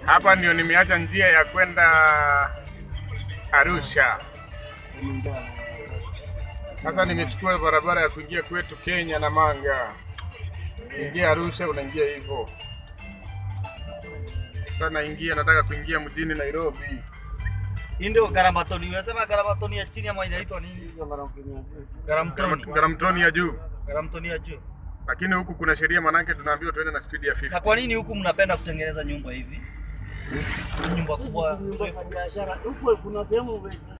Hapa ndio nimeacha njia ya kwenda Arusha. Sasa nimechukua barabara ya kuingia kwetu Kenya na Manga. Ingia Arusha unaingia hivyo. Sasa naingia nataka kuingia mjini Nairobi. Hii ndio Garamatoni. Unasema Garamatoni ya chini ama inaitwa nini? Garamtoni. Garamtoni ya juu. Garamtoni ya juu. Lakini huku kuna sheria manake tunaambiwa tuende na speed ya Na 50. kwa nini huku mnapenda kutengeneza nyumba hivi? Nyumba kubwa. biashara huko kuna sehemu